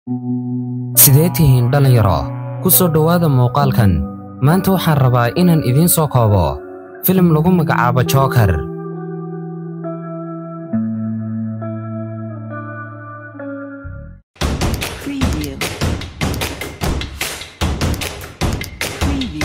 sidee tihiin dhallinyaro ku soo dhowaada muuqaalkan maanta waxaan rabaa inaan idiin soo koobo filim lagu magacaabo jookar Preview. Preview.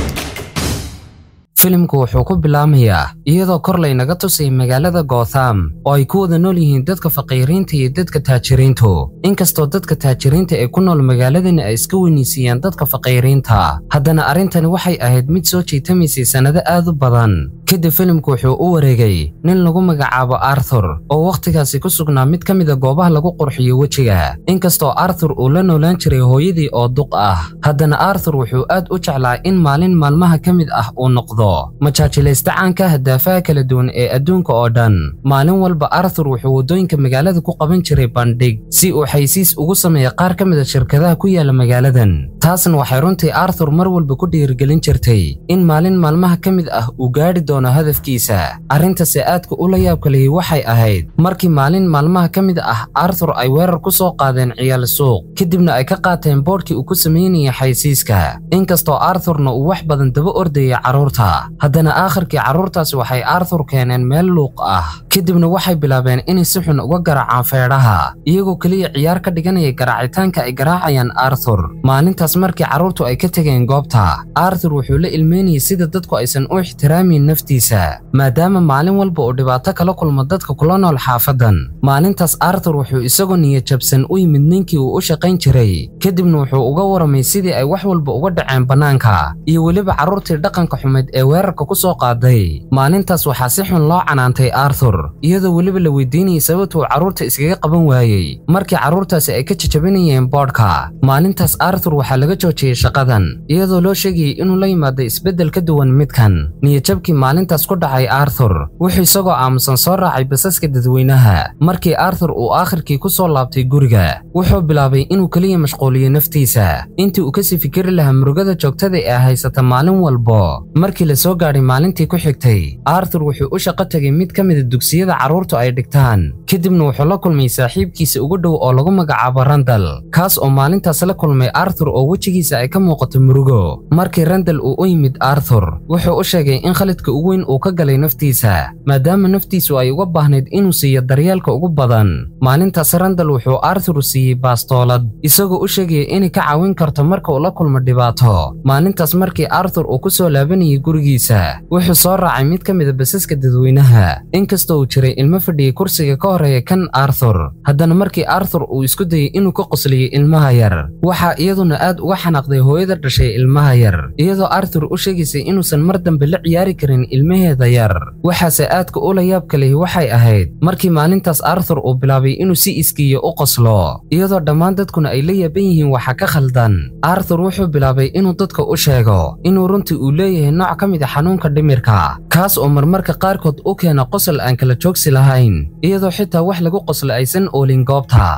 filimku wuxuu ku bilaamayaa iyadoo kor laynaga tusay magaalada gotham oo ay ku wada nool yihiin dadka faqiiriinta iyo dadka taajiriintu inkastoo dadka taajiriinta ee ku nool magaaladani ay iska weynaysiiyaan dadka faqiiriinta haddana arrintani waxay ahayd mid soo jiitamaysay sannado aad u badan kadib filimku wuxuu u wareegay nin lagu magacaabo arthur oo wakhtigaasi ku sugnaa mid ka mida goobaha lagu qurxiyo wejiga inkastoo arthur uu la noolaan jiray hooyadii oo duq ah haddana arthur wuxuu aad u jeclaa in maalin maalmaha ka mid ah uu noqdo majaajilaysta caanka hadaafaha kala duwan ee adduunka oo dhan maalin walba arthur wuxuu waddooyinka magaalada ku qaban jiray bandhig si uu xaysiis ugu sameeya qaar ka mid a shirkadaha ku yaala magaaladan taasna waxay runtii arthur mar walba ku dhiirigelin jirtay in maalin maalmaha ka mid ah uu gaadhi doono hadafkiisa arrintase aadka ula yaabka lihi waxay ahayd markii maalin maalmaha ka mid ah arthur ay weerar ku soo qaadeen ciyaal suuq kadibna ay ka qaateen boodhkii uu ku samaynayay xaysiiska inkastoo arthurna uu wax badan daba ordayay carruurta haddana aakhirkii carruurtaasi waxay arthur keeneen meel luuq ah kadibna waxay bilaabeen inay si xun uga garaacaan feedhaha iyagoo keliya ciyaar ka dhiganaya garaacitaanka ay garaacayaan arthur maalintaas markii carruurtu ay ka tegeen goobta arthur wuxuu la ilmeynayay sida dadku aysan u ixtiraamin naftiisa maadaama maalin walba uu dhibaato kala kulmo dadka kula nool xaafadan maalintaas arthur wuxuu isagoo niyajabsan u yimid ninkii uu u shaqayn jiray kadibna wuxuu uga waramay sidii ay wax walba uga dhaceen bannaanka iyo weliba carruurtii dhaqanka xumeed ee weerarka ku soo qaaday maalintaas waxaa si xun loo canaantay arthur iyadoo weliba la weydiinayay sababta uu carruurta iskaga qaban waayey markii carruurtaasi ay ka jajabinayeen boodhka maalintaas arthur waxaa laga joojiyey shaqadan iyadoo loo sheegayay inuu la yimaado isbeddel ka duwan midkan niyajabkii maalintaas ku dhacay arthur wuxuu isagoo aamusan soo raacay basaska dadweynaha markii arthur uu aakhirkii ku soo laabtay guriga wuxuu bilaabay inuu keliya mashquuliyo naftiisa intii uu kasii fikiri lahaa murugada joogtada ee haysata maalin walbo markii la soo gaadhay maalintii ku xigtay arthur wuxuu u shaqo tegay mid ka mida dugsiyada carruurtu ay dhigtaan kadibna wuxuu la kulmay saaxiibkiisa ugu dhow oo lagu magacaabo randal kaas oo maalintaas la kulmay arthur oo wejigiisa ay ka muuqato murugo markii randal uu u yimid arthur wuxuu u sheegay in khalidka ugu weyn uu ka galay naftiisa maadaama naftiisu ay uga baahnayd inuu siiyo daryeelka ugu badan maalintaas randal wuxuu arthur siiyey baastoolad isagoo u sheegaya inay ka caawin karto marka uu la kulmo dhibaato maalintaas markii arthur uu ku soo laabanayay gurigiisa wuxuu soo raacay mid ka mida basaska dadweynaha inkastoo uu jiray ilmo fadhiyey kursiga ka horeeya kan arthur haddana markii arthur uu isku dayey inuu ka qosliyey ilmaha yar waxaa iyaduna aad uga xanaaqday hooyada dhashay ilmaha yar iyadoo arthur u sheegaysay inuusan mar dambe la ciyaari karin ilmaheeda yar waxaase aadka ula yaabka lihi waxay ahayd markii maalintaas arthur uu bilaabay inuu si iskiiya u qoslo iyadoo dhammaan dadkuna ay la yaaban yihiin waxa ka khaldan arthur wuxuu bilaabay inuu dadka u sheego inuu runtii uu leeyahay nooc ka mid a xanuunka dhimirka kaas oo marmarka qaarkood u keena qosol aan kala joogsi lahayn iyadoo xitaa wax lagu qoslo aysan oolin goobta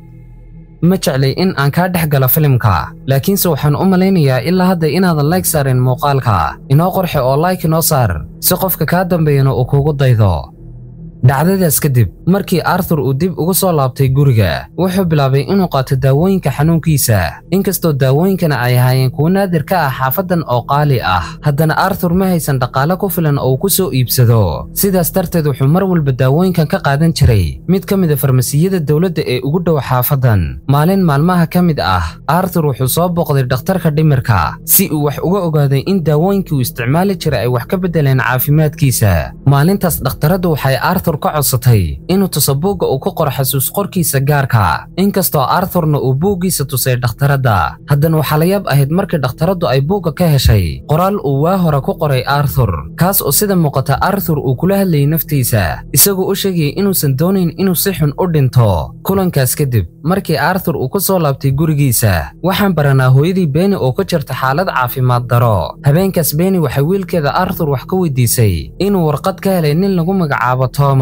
ma jeclay in aan kaa dhex galo filimka laakiinse waxaan u malaynayaa ilaa hadda inaadan layg saarin muuqaalka inoo qorxe oo layk inoo saar si qofka kaa dambeeyana uu kugu daydo dhacdadaas kadib markii arthur uu dib ugu soo laabtay guriga wuxuu bilaabay inuu qaato daawooyinka xanuunkiisa inkastoo daawooyinkana ay ahaayeen kuwo naadir ka ah xaafadan oo qaali ah haddana arthur ma haysan dhaqaale ku filan oo uu ku soo iibsado sidaas darteed wuxuu mar walba daawooyinkan ka qaadan jiray mid ka mid a farmasiyada dowladda ee ugu dhow xaafadan maalin maalmaha ka mid ah arthur wuxuu soo booqday dhakhtarka dhimirka si uu wax uga ogaaday in daawooyinkii uu isticmaali jiray ay wax ka beddeleen caafimaadkiisa maalintaas dhakhtaraddu waxay arthur ka codsatay inuu tuso buugga uu ku qoro xasuus qorkiisa gaarka inkastoo arthurna uu buuggiisa tusay dhakhtaradda haddana waxaa la yaab ahayd markii dhakhtaraddu ay buugga ka heshay qoraal uu waa hore ku qoray arthur kaas oo sida muuqata arthur uu kula hadlayay naftiisa isagoo u sheegayay inuusan doonayn inuu si xun u dhinto kulankaas kadib markii arthur uu ku soo laabtay gurigiisa waxaan baranaa hooyadii beeni oo ku jirta xaalad caafimaad daro habeenkaas beeni waxay wiilkeeda arthur wax ka weydiisay inuu warqad ka helay nin lagu magacaabo thomas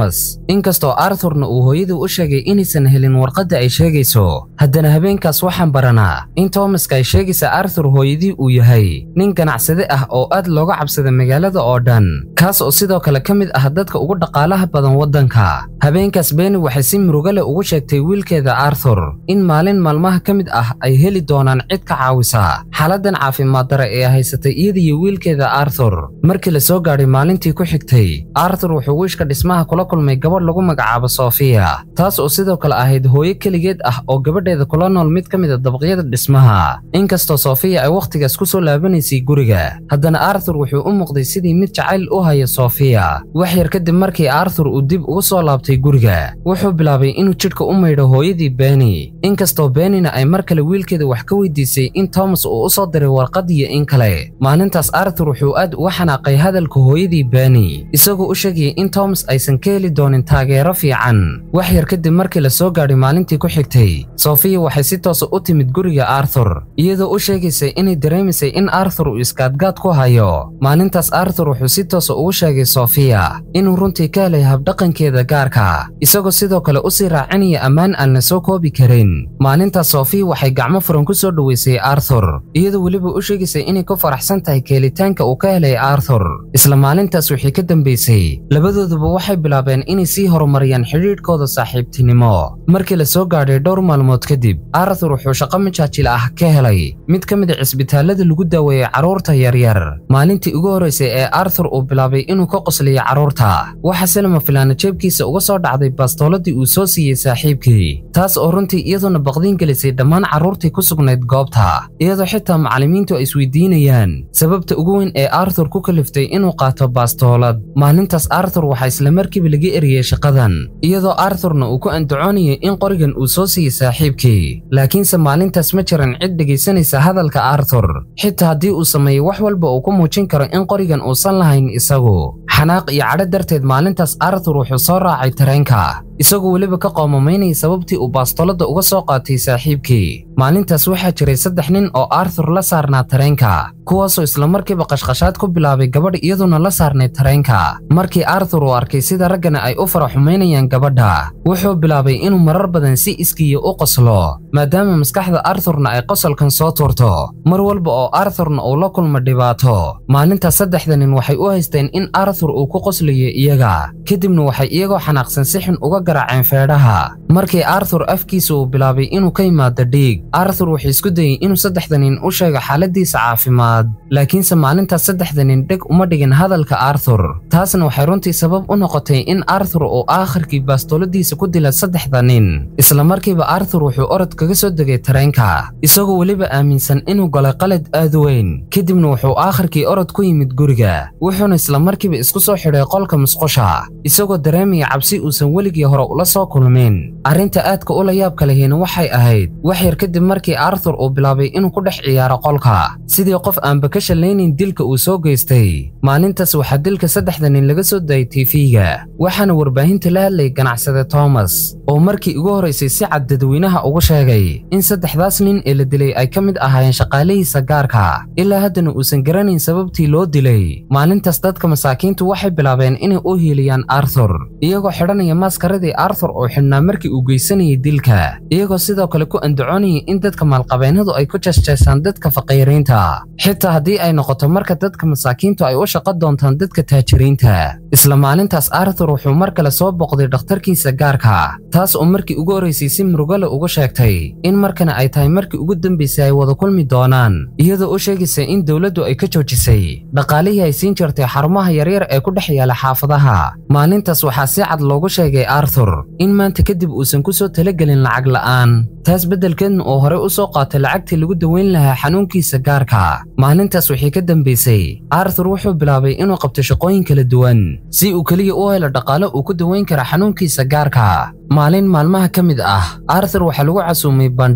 thomas inkastoo arthurna uu hooyadii u sheegay inaysan helin warqadda ay sheegayso haddana habeenkaas waxaan baranaa in thomaska ay sheegaysa arthur hooyadii uu yahay nin ganacsade ah oo aad looga cabsada magaalada oo dhan kaas oo sidoo kale ka mid ah dadka ugu dhaqaalaha badan waddanka habeenkaas beeni waxay si murugo leh ugu sheegtay wiilkeeda arthur in maalin maalmaha ka mid ah ay heli doonaan cid ka caawisa xaaladdan caafimaad dare ee haysatay iyada iyo wiilkeeda arthur markii la soo gaadhay maalintii ku xigtay arthur wuxuu wiishka dhismaha kula kulmay gabadh lagu magacaabo sofiya taas oo sidoo kale ahayd hooyo keligeed ah oo gabadheeda kula nool mid ka mid a dabaqyada dhismaha inkastoo sofiya ay wakhtigaas ku soo laabanaysay guriga haddana arthur wuxuu u muuqday sidii mid jacayl u haya sofiya wax yar kadib markii arthur uu dib ugu soo laabtay guriga wuxuu bilaabay inuu jidhka u maydho hooyadii beni inkastoo benina ay mar kale wiilkeeda wax ka weydiisay in thomas uu u soo diray warqad iyo in kale maalintaas arthur wuxuu aad uga xanaaqay hadalka hooyadii beni isagoo u sheegayay in thomas aysan ka heli doonin taageero fiican wax yar kadib markii la soo gaadhay maalintii ku xigtay sofiya waxay si toosa u timid guriga arthur iyadoo u sheegaysay inay dareemaysay in arthur uu iskaadgaad ku hayo maalintaas arthur wuxuu si toosa ugu sheegay sofiya inuu runtii ka helay habdhaqankeeda gaarka isagoo sidoo kale u sii raacinaya ammaan aan la soo koobi karin maalintaas sofiya waxay gacmo furan ku soo dhoweysay arthur iyadoo weliba u sheegaysay inay ku faraxsan tahay keelitaanka uu ka helay arthur isla maalintaas wixii ka dambaysay labadooduba waxay bilaabeen inay sii horumariyaan xidhiidhkooda saaxiibtinimo markii la soo gaadhay dhowr maalmood kadib arthur wuxuu shaqo majaajil ah ka helay mid ka mid a cisbitaallada lagu daaweeyey carruurta yaryar maalintii ugu horraysay ee arthur uu bilaabay inuu ka qosliyo carruurta waxa silma filaana jeebkiisa uga soo dhacday bastooladii uu soo siiyey saaxiibkii taas oo runtii iyaduna baqdiin gelisay dhammaan carruurtii ku sugnayd goobta iyadoo xitaa macallimiintu ay isweydiinayaan sababta ugu weyn ee arthur ku kaliftay inuu qaato bastoolad maalintaas arthur waxaa isla markiiba laga eriyey shaqadan iyadoo arthurna uu ku andacoonayay in qorigan uu soo siiyey saaxiibkii laakiinse maalintaas ma jiran cid dhegaysanaysa hadalka arthur xitaa haddii uu sameeyo wax walba uu ku muujin karo in qorigan uusan lahayn isagu xanaaq iyo cadho darteed maalintaas arthur wuxuu soo raacay tareenka isagoo weliba ka qoomamaynaya sababtii uu baastolada uga soo qaatay saaxiibkii maalintaas waxaa jiray saddex nin oo arthur la saarnaa tareenka kuwaasoo islamarkiiba qashqashaad ku bilaabay gabadh iyaduna la saarnay tareenka markii arthur uu arkay sida raggana ay u faraxumaynayaan gabadha wuxuu bilaabay inuu marar badan si iskiya u qoslo maadaama maskaxda arthurna ay qosolkan soo tuurto mar walba oo arthurna uu la kulmo dhibaato maalintaas saddexda nin waxay u haysteen in arthur uu ku qoslayo iyaga kadibna waxay iyagoo xanaaqsan si xun uga garaaceen feedhaha markii arthur afkiisa uu bilaabay inuu ka yimaado dhiig arthur wuxuu isku dayey inuu saddexda nin u sheego xaaladiisa caafimaad laakiinse maalintaas saddexda nin dheg uma dhigin hadalka arthur taasna waxay runtii sabab u noqotay in arthur uu aakhirkii baastoladiisa ku dila saddexda nin isla markiiba arthur wuxuu orod kaga soo degay tareenka isagoo weliba aaminsan inuu galay qalad aad weyn kadibna wuxuu aakhirkii orod ku yimid guriga wuxuuna isla markiiba isku soo xidhay qolka musqusha isagoo dareemaya cabsi uusan weligii hore ula soo kulmin arrinta aadka ula yaabka lehina waxay ahayd wax yar kadib markii arthur uu bilaabay inuu ku dhex ciyaaro qolka sidii qof aanba ka shallaynayn dilka uu soo geystay maalintaas waxaa dilka saddexda nin laga soo daayay tiifiga waxaana warbaahinta la hadlayay ganacsade thomas oo markii ugu horraysay si cad dadweynaha ugu sheegay in saddexdaas nin ee la dilay ay ka mid ahaayeen shaqaalihiisa gaarka ilaa haddana uusan garanayn sababtii loo dilay maalintaas dadka masaakiintu waxay bilaabeen inay u hiiliyaan arthur iyagoo xidhanaya maaskaradii arthur oo xidhnaa markii uu geysanayay dilka iyagoo sidoo kale ku andacoonayay in dadka maalqabeennadu ay ku jeesjeesaan dadka faqiiriinta xitaa haddii ay noqoto marka dadka masaakiintu ay u shaqo doontaan dadka taajiriinta isla maalintaas arthur wuxuu mar kale soo boqday dhakhtarkiisa gaarka taas oo markii ugu horraysay si murugale ugu sheegtay in markana ay tahay markii ugu dambaysay ay wada kulmi doonaan iyadoo u sheegaysa in dowladdu ay ka joojisay dhaqaalihii ay siin jirtay xarumaha yaryar ee ku dhex yaala xaafadaha maalintaas waxaa si cad loogu sheegay arthur in maanta kadib uusan ku soo talagelin lacag la'aan taas beddelkeedna uu horey u soo qaatay lacagtii lagu daweyn lahaa xanuunkiisa gaarka maalintaas wixii ka dambaysay arthur wuxuu bilaabay inuu qabto shaqooyin kala duwan si uu keliya u helo dhaqaale uu ku daweyn kara xanuunkiisa gaarka maalin maalmaha ka mid ah arthur waxaa lagu casuumay bandhig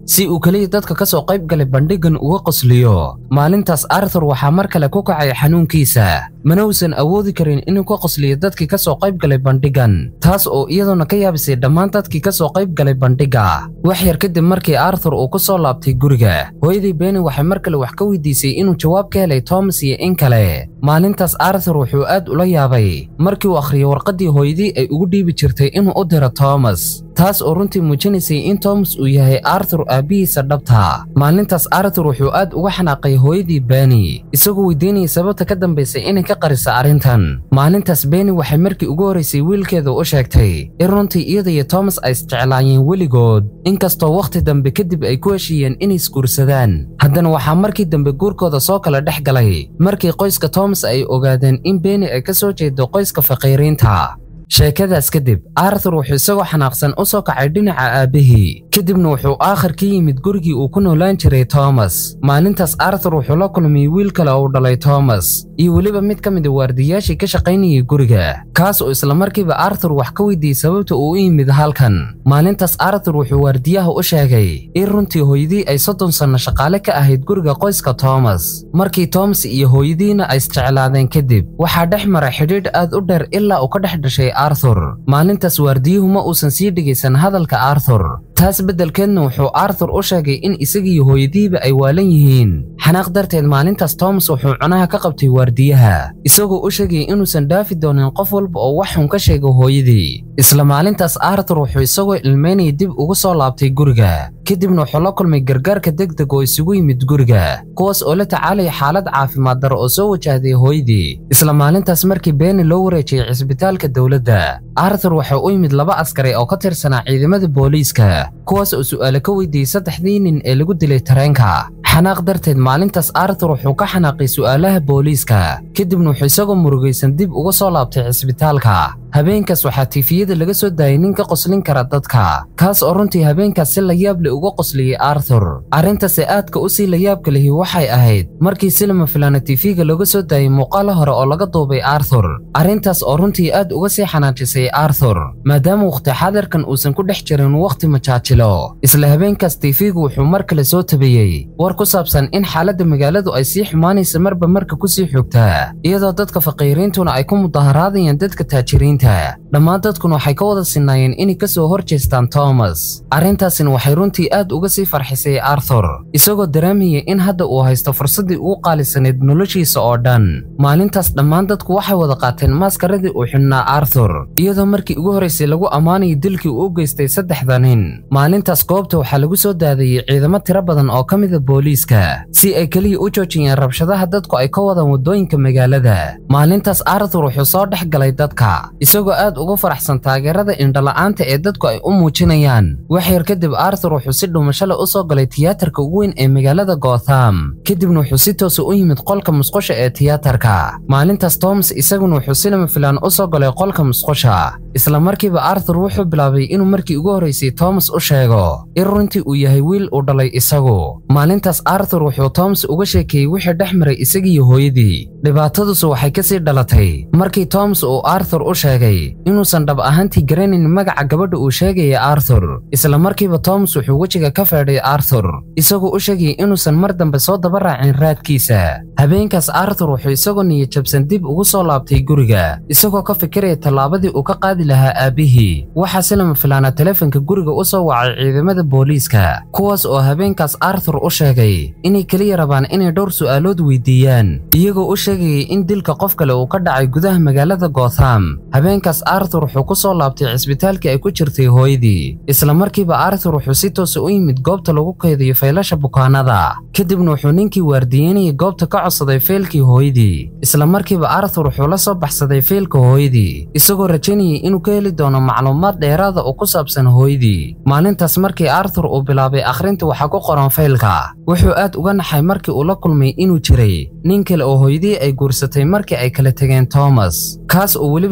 si uu keliya dadka ka soo qayb galay bandhigan uga qosliyo maalintaas arthur waxaa mar kale ku kacay xanuunkiisa mana uusan awoodi karin inuu ka qosliyo dadkii ka soo qayb galay bandhigan taas oo iyaduna ka yaabisay dhammaan dadkii ka soo qayb galay bandhiga wax yar kadib markii arthur uu ku soo laabtay guriga hooyadii beni waxay mar kale wax ka weydiisay inuu jawaab ka helay thomas iyo in kale maalintaas arthur wuxuu aad ula yaabay markii uu akhriyay warqaddii hooyadii ay ugu dhiibi jirtay inuu u diro thomas taas oo runtii muujinaysay in thomas uu yahay arthur aabbihiisa dhabta maalintaas arthur wuxuu aad uga xanaaqay hooyadii beni isagoo weydiinayay sababta ka dambaysay inay ka qarisa arrintan maalintaas beni waxay markii ugu horraysay wiilkeeda u sheegtay in runtii iyada iyo thomas ay isjeclaayeen weligood inkastoo wakhti dambe kadib ay ku heshiiyeen inay isguursadaan haddana waxaa markii dambe guurkooda soo kala dhex galay markii qoyska thomas ay ogaadeen in beni ay ka soo jeedo qoyska faqiiriinta sheekadaas kadib arthur wuxuu isagoo xanaaqsan u soo kacay dhinaca aabbihii kadibna wuxuu aakhir ka yimid gurigii uu ku noolaan jiray thomas maalintaas arthur wuxuu la kulmay wiil kale oo dhalay thomas iyo weliba mid ka mid a waardiyaashii ka shaqaynayay guriga kaas oo islamarkiiba arthur wax ka weydiiyey sababta uu u yimid halkan maalintaas arthur wuxuu waardiyaha u sheegay in runtii hooyadii ay soddon sanno shaqaale ka ahayd guriga qoyska thomas markii thomas iyo hooyadiina ay isjeclaadeen kadib waxaa dhex maray xidhiidh aad u dheer ilaa uu ka dhex dhashay arthur maalintaas waardiyuhu ma uusan sii dhegaysan hadalka arthur taas beddelkeedna wuxuu arthur u sheegay in isagiiyo hooyadiiba ay waalan yihiin xanaaq darteed maalintaas thomas wuxuu cunaha ka qabtay waardiyaha isagoo u sheegay inuusan dhaafi doonin qof walba oo wax xun ka sheego hooyadii isla maalintaas arthur wuxuu isagoo ilmaynaya dib ugu soo laabtay guriga kadibna wuxuu la kulmay gargaarka degdeg oo isugu yimid guriga kuwaas oo la tacaalaya xaalad caafimaad daro oo soo wajahday hooyadii isla maalintaas markii beeni loo wareejiyey cisbitaalka dowladda arthur waxaa u yimid laba askari oo ka tirsanaa ciidamada booliiska kuwaas oo su'aale ka weydiiyey saddexdii nin ee lagu dilay tareenka xanaaq darteed maalintaas arthur wuxuu ka xanaaqay su'aalaha booliiska kadibna wuxuu isagoo murugaysan dib uga soo laabtay cisbitaalka habeenkaas waxaa tiifiyada laga soo daayay nin ka qoslin kara dadka kaas oo runtii habeenkaas si layaab leh uga qosliyey arthur arrintaase aadka u sii layaabka lehi waxay ahayd markii silima filana tiifiga looga soo daayay muuqaalo hore oo laga duubay arthur arrintaas oo runtii aad uga sii xanaajisay arthur maadaama wakhti xadarkan uusan ku dhex jirin wakhti majaajilo isla habeenkaas tiifigu wuxuu mar kale soo tabiyey war ku saabsan in xaaladda magaaladu ay sii xumaanaysa marba marka ku sii xogtaa iyadoo dadka faqiiriintuna ay ku mudaharaadayaan dadka taajiriinta dhammaan dadkuna waxay ka wada sinaayeen inay ka soo hor jeestaan thomas arrintaasina waxay runtii aad uga sii farxisay arthur isagoo dareemaya in hadda uu haysto fursaddii ugu qaalisanayd noloshiisa oo dhan maalintaas dhammaan dadku waxay wada qaateen maaskaradii uu xidhnaa arthur iyadoo markii ugu horraysay lagu ammaanayay dilkii uu u geystay saddexda nin maalintaas goobta waxaa lagu soo daadayey ciidamo tiro badan oo ka mida booliiska si ay keliya u joojiyeen rabshadaha dadku ay ka wadaan waddooyinka magaalada maalintaas arthur wuxuu soo dhex galay dadka isagoo aad ugu faraxsan taageerada indhola'aanta ee dadku ay u muujinayaan wax yar kadib arthur wuxuu si dhumashale u soo galay tiyaatarka ugu weyn ee magaalada gotham kadibna wuxuu si toosa u yimid qolka musqusha ee tiyaatarka maalintaas thomas isaguna wuxuu silima filaan u soo galay qolka musqusha isla markiiba arthur wuxuu bilaabay inuu markii ugu horraysay thomas u sheego in runtii uu yahay wiil uu dhalay isagu maalintaas arthur wuxuu thomas uga sheekeeyey wixii dhex maray isagiiyo hooyadii dhibaatadusu waxay ka sii dhalatay markii thomas uu arthur u sheegay inuusan dhab ahaantii garanayn magaca gabadha uu sheegaya arthur isla markiiba thomas wuxuu wejiga ka feedhay arthur isagoo u sheegayay inuusan mar dambe soo daba raacin raadkiisa habeenkaas arthur wuxuu isagoo niyajabsan dib ugu soo laabtay guriga isagoo ka fikiraya tallaabadii uu ka qaadi lahaa aabbihii waxaa silama filaana teleefanka guriga u soo wacay ciidamada booliiska kuwaas oo habeenkaas arthur u sheegay inay keliya rabaan inay dhowr su'aalood weydiiyaan iyagoo u sheegayay in dilka qof kale uu ka dhacay gudaha magaalada gotham habeenkaas arthur wuxuu ku soo laabtay cisbitaalkii ay ku jirtay hooyadii isla markiiba arthur wuxuu si toosa u yimid goobta lagu kaydiyo faylasha bukaanada kadibna wuxuu ninkii waardiyeynayay goobta ka codsaday feelkii hooyadii isla markiiba arthur wuxuu la soo baxsaday feelka hooyadii isagoo rajaynayay inuu ka heli doono macluumaad dheeraada oo ku saabsan hooyadii maalintaas markii arthur uu bilaabay akhrinta waxaa ku qoran faylka wuxuu aad uga naxay markii uu la kulmay inuu jiray nin kale oo hooyadii ay guursatay markii ay kala tegeen thomas kaas oo weliba si joogta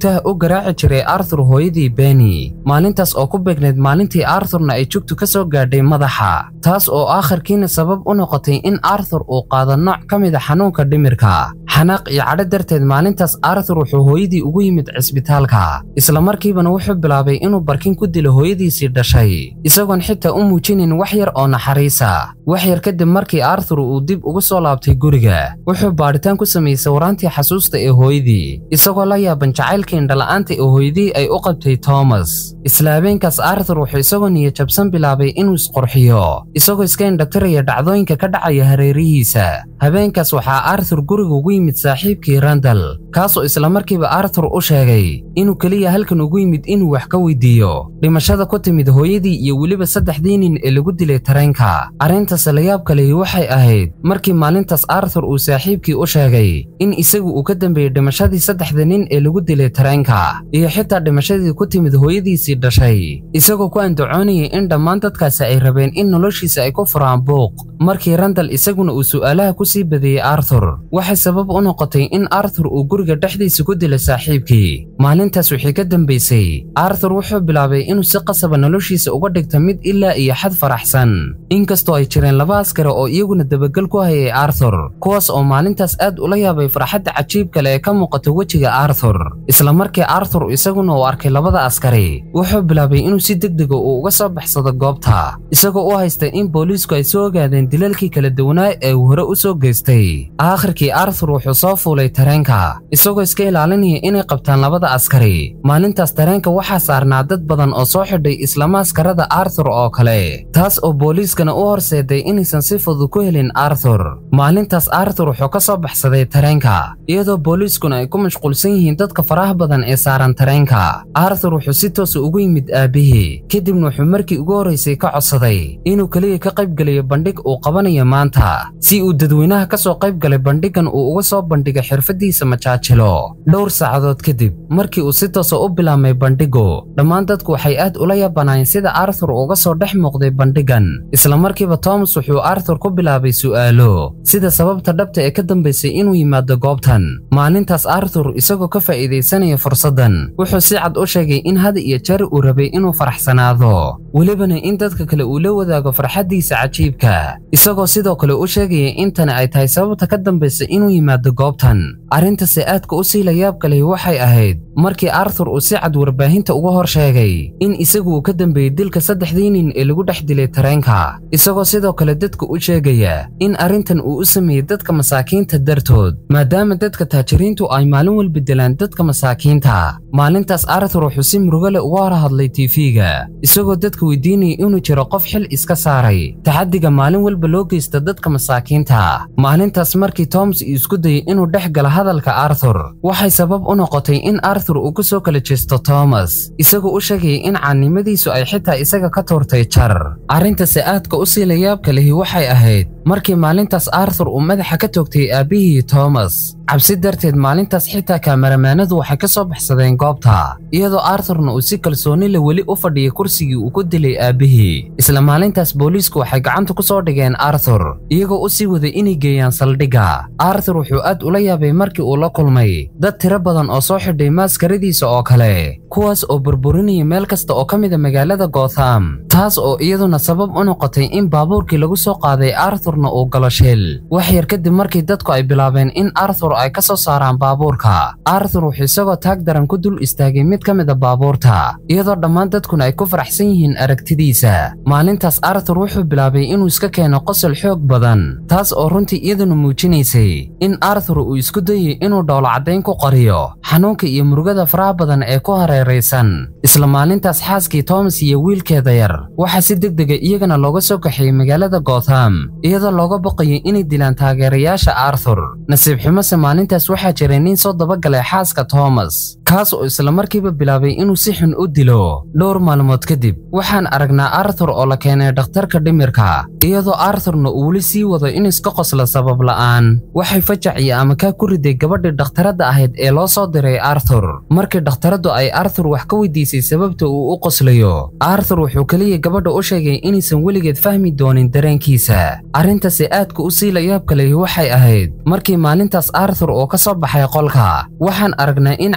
joogtaha u garaaci jiray arthur hooyadii beni maalintaas oo ku beegneyd maalintii arthurna ay jugtu ka soo gaadhay madaxa taas oo aakhirkiina sabab u noqotay in arthur uu qaado nooc ka mid a xanuunka dhimirka xanaaq iyo cadho darteed maalintaas arthur wuxuu hooyadii ugu yimid cisbitaalka isla markiibana wuxuu bilaabay inuu barkin ku dilo hooyadiisii dhashay isagoon xitaa u muujinin wax yar oo naxariisa wax yar kadib markii arthur uu dib ugu soo laabtay guriga wuxuu baadhitaan ku sameeyey sawiraantii xasuusta ee hooyadii isagoo la yaaban jacaylkii indhala'aanta ee hooyadii ay u qabtay thomas isla habeenkaas arthur wuxuu isagoo niyajabsan bilaabay inuu isqurxiyo isagoo iska indhatiraya dhacdooyinka ka dhacaya hareerihiisa habeenkaas waxaa arthur guriga ugu yimid saaxiibkii randal kaasoo isla markiiba arthur u sheegay inuu keliya halkan ugu yimid inuu wax ka weydiiyo dhimashada ku timid hooyadii iyo weliba saddexdii nin ee lagu dilay tareenka arrintaas layaabka lehi waxay ahayd markii maalintaas arthur uu saaxiibkii u sheegay in isagu uu ka dambeeyey dhimashadii saddexda nin ee lagu dilay tareenka iyo xitaa dhimashadii ku timid hooyadiisii dhashay isagoo ku andacoonayay in dhammaan dadkaasi ay rabeen in noloshiisa ay ku furaan buuq markii randal isaguna uu su'aalaha ku sii badeeyey arthur waxay sabab u noqotay in arthur uu guriga dhexdiisa ku dilay saaxiibkii maalintaas wixii ka dambaysay arthur wuxuu bilaabay inuu si qasaba noloshiisa uga dhigto mid ilaa iyo xad faraxsan inkastoo ay jireen laba askari oo iyaguna dabagal ku hayay arthur kuwaas oo maalintaas aad ula yaabay farxadda cajiibka leh ee ka muuqata wejiga arthur isla markii arthur isaguna uu arkay labada askari wuxuu bilaabay inuu si degdega uu uga soo baxsado goobta isagoo u haysta in booliisku ay soo ogaadeen dilalkii kala duwanaa ee uu hore u soo geystay aakhirkii arthur wuxuu soo fuulay tareenka isagoo iska ilaalinaya inay qabtaan labada askari maalintaas tareenka waxaa saarnaa dad badan oo soo xidhay isla maaskarada arthur oo kale taas oo booliiskana u horseeday inaysan si fudud ku helin arthur maalintaas arthur wuxuu ka soo baxsaday tareenka iyadoo booliiskuna ay ku mashquulsan yihiin dadka faraha badan ee saaran tareenka arthur wuxuu si toosa ugu yimid aabbihii kadibna wuxuu markii ugu horraysay ka codsaday inuu keliya ka qayb gelayo bandhig uu qabanayo maanta si uu dadweynaha ka soo qayb galay bandhigan uu uga soo bandhigay xirfadiisa majaajilo dhowr saacadood kadib markii uu si toosa u bilaabmay bandhigu dhammaan dadku waxay aad ula yaabanaayeen sida arthur uga soo dhex muuqday bandhigan isla markiiba thomas wuxuu arthur ku bilaabay su'aalo sida sababta dhabta ee ka dambaysay inuu yimaado goobtan maalintaas arthur isagoo ka faa'iidaysanaya fursaddan wuxuu si cad u sheegay in had iyo jeer uu rabay inuu faraxsanaado welibana in dadka kale uu la wadaago farxaddiisa cajiibka isagoo sidoo kale u sheegaya in tani ay tahay sababta ka dambaysa inuu yimaado goobtan arrintase aadka u sii layaabka lehi waxay ahayd markii arthur uu si cad warbaahinta uga hor sheegay in isagu uu ka dambeeyey dilka saddexdii nin ee lagu dhex dilay tareenka isagoo sidoo kale dadka u sheegaya in arrintan uu u sameeyey dadka masaakiinta dartood maadaama dadka taajiriintu ay maalin walba dilaan dadka masaakiinta maalintaas arthur wuxuu si murugo leh uga hor hadlay tiifiga isagoo dadka weydiinaya inuu jiro qof xil iska saaray taxaddiga maalin walba loo geysta dadka masaakiinta maalintaas markii toms uu isku dayay inuu dhex gala hadalka arthur waxay sabab u noqotay in arthur uu ku soo kala jeesto thomas isagoo u sheegayay in caannimadiisu ay xitaa isaga ka tuurtay jar arrintase aadka u sii layaabka lehi waxay ahayd markii maalintaas arthur uu madaxa ka toogtay aabbihii thomas cabsi darteed maalintaas xitaa kaamaramaanadu waxay ka soo baxsadeen goobta iyadoo arthurna uu si kalsooni leh weli u fadhiyay kursigii uu ku dilay aabbihii isla maalintaas booliisku waxay gacanta ku soo dhigeen arthur iyagoo u sii waday inay geeyaan saldhigga arthur wuxuu aad ula yaabay markii uu la kulmay dad tiro badan oo soo xidhay maaskaradiisa oo kale kuwaas oo burburinaya meel kasta oo ka mida magaalada gotham taas oo iyaduna sabab u noqotay in baabuurkii lagu soo qaaday arthurna uu galo shil wax yar kadib markii dadku ay bilaabeen in arthur ay ka soo saaraan baabuurka arthur wuxuu isagoo taag daran ku dul istaagay mid ka mida baabuurta iyadoo dhammaan dadkuna ay ku faraxsan yihiin aragtidiisa maalintaas arthur wuxuu bilaabay inuu iska keeno qosol xoog badan taas oo runtii iyaduna muujinaysay in arthur uu isku dayay inuu dhowlo caddayn ku qariyo xanuunka iyo murugada faraha badan ee ku hareeraysan isla maalintaas xaaskii thomas iyo wiilkeeda yar waxaa si degdega iyagana looga soo kaxeeyey magaalada gotham iyadoo looga baqayay inay dilaan taageerayaasha arthur nasiib xumose maalintaas waxaa jiray nin soo dabagalay xaaska thomas kaas oo isla markiiba bilaabay inuu si xun u dilo dhowr maalmood kadib waxaan aragnaa arthur oo la keenay dhakhtarka dhimirka iyadoo arthurna uu weli sii wado in iska qosla sabab la'aan waxay fajac iyo amakaa ku riday gabadhii dhakhtaradda ahayd ee loo soo diray arthur markii dhakhtaraddu ay arthur wax ka weydiisay sababta uu u qoslayo arthur wuxuu keliya gabadha u sheegay inaysan weligeed fahmi doonin dareenkiisa arrintasi aadka u sii layaabka lehi waxay ahayd markii maalintaas arthur oo ka soo baxay qolka waxaan aragnaa in cagaha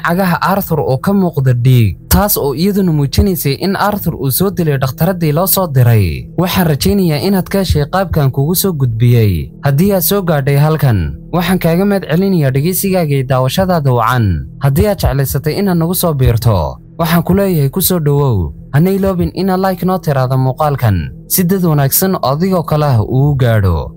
arthur oo ka muuqda dhiig taas oo iyaduna muujinaysay in arthur uu soo dilay dhakhtaradii loo soo diray waxaan rajaynayaa inaad ka heshay qaabkan kugu soo gudbiyey haddii aad soo gaadhay halkan waxaan kaaga mahad celinayaa dhegaysigaaga iyo daawashadaada wacan haddii aad jeclaysatay inaad nagu soo biirto waxaan ku leeyahay ku soo dhowow hana iloobin inaad like noo tiraada muuqaalkan si dad wanaagsan oo adigoo kale ah uu gaadho